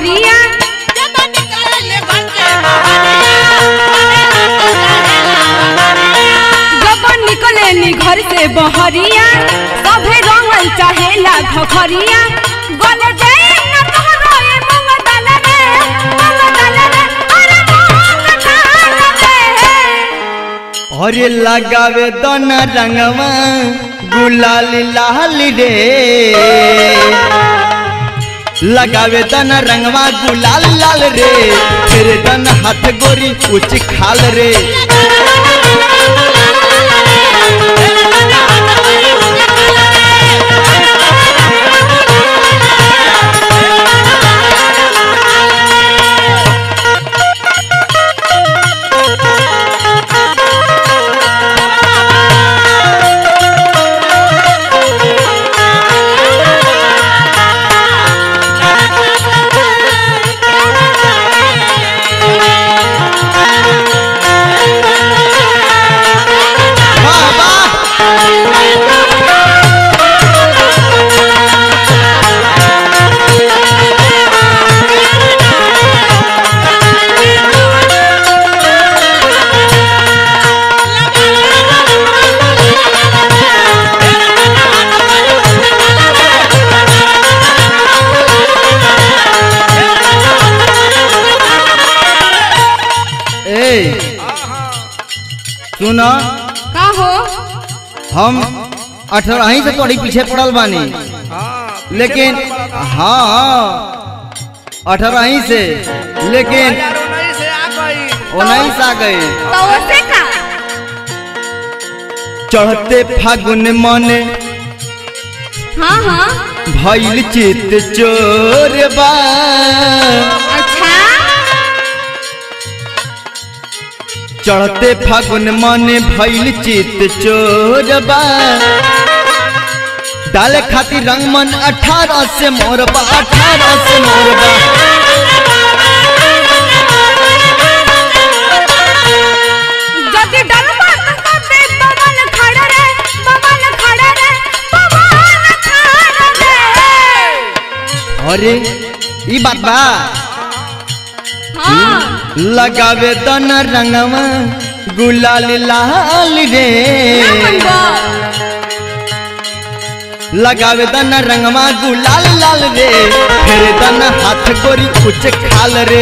बहरिया जब निकले नी घर से बहरिया सभे रंगल चाहेला घखरिया गले जाए न तोहरो ए मंग दल रे मंग दल रे अरे मंग दल रे अरे लगावे दोना रंगवा गुलाल लाल रे लगावे दोना रंगवा गुलाल लाल रे फिर दन हाथ गोरी उच खाल रे वाह वाह ए सुना का हो हम अठारह ही से थोड़ी पीछे पड़ल बानी लेकिन हाँ अठारह ही से लेकिन उन्नीस आ गए तो ओसे का चढ़ते फागुन मन हाँ हाँ भइल चित चोर बा अच्छा चढ़ते फागुन मन भइल चित चोर बा डाले खातिर रंग मन अठारह से मोर बा अठारह से मोर बा जदि डलबा त कते बमन खड़ रे बमन खड़ रे बमन खड़ रे अरे ई बात बा हाँ लगावे दन रंगवा गुलाल लाल रे ना मनबो लगावे दन रंगवा गुलाल लाल रे फिर दन हाथ गोरी कुछ खाल रे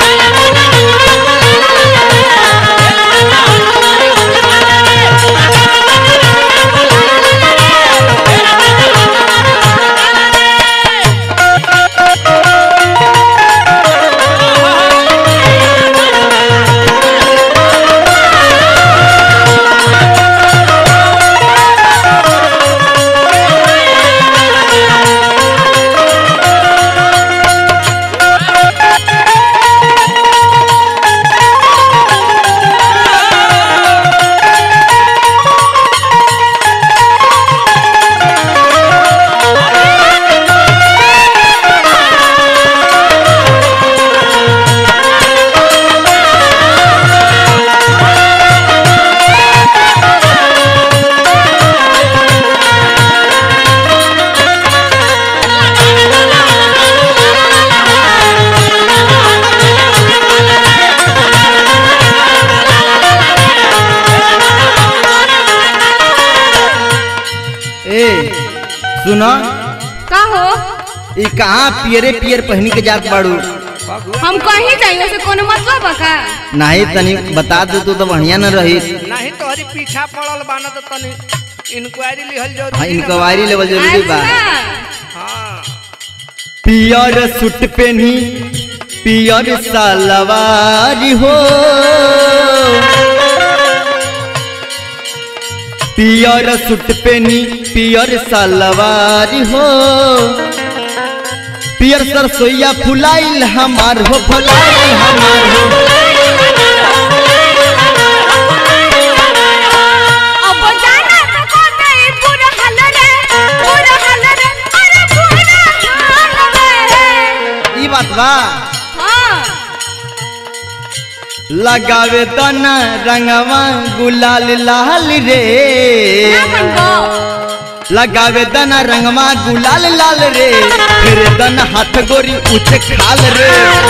ए सुना का हो ई कहाँ पियरे पियर पहनी के जात बाड़ू हम कहीं जाइयो से कोनो मतलब बा का नहीं तनी बता दे तू तो बढ़िया न रही नहीं तोहरी पीछा पड़ल बाना तो तनी इंक्वायरी लिहल जरूरी हाँ है इंक्वायरी लेवल जरूरी बा अच्छा हाँ पियर सूट पहनी पियर सलवार हो पियर सूट पहनी पियर सलवार हो पियर सरसोईया फुलाइल हमार हो फुलाइल हमार हो अब जाना तो कहते ही पूरा हल रे पूरा हल रे अरे पूरा हल रे ई बात बा हाँ लगावे तना रंगवा गुलाल लाल रे ना मनबो लगावे दना रंगवा गुलाल लाल रे फिर दन हाथ गोरी उचे खाल रे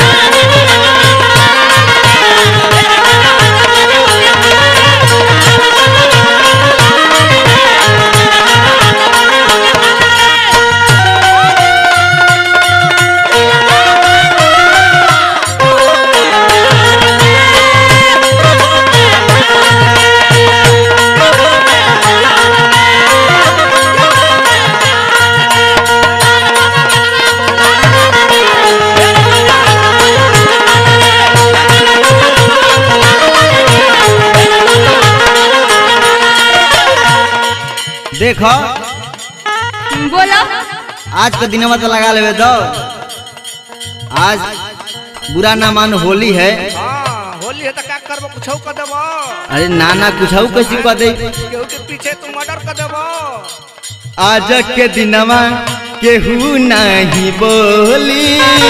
देखो बोलो आज के दिनवा तो लगा लेवे दो आज बुरा ना मान होली है हाँ होली है तो का करबो कुछ कर देबो अरे नाना कुछ कैसी कह दे केहू के पीछे तू मर्डर कर देबो आज के दिनवा केहू नहीं बोली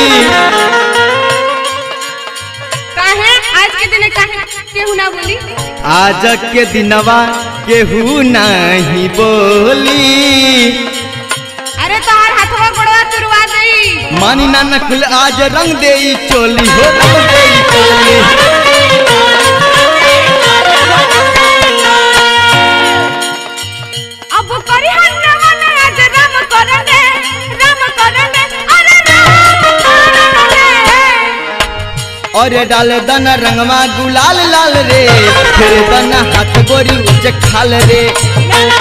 काहे आज के दिन काहे केहू ना बोली आज के दिनवा केहू नहीं बोली अरे तोहार हाथवा गोड़वा तुरवा देई मानी नाना खुल आज रंग दे चोली हो रंग देई चोली अब करी हन्ना मन आज राम करने राम करने अरे राम करने और डाल दन रंगवा गुलाल लाल रे फिर दन हाथ गोरी उच खाल रे ला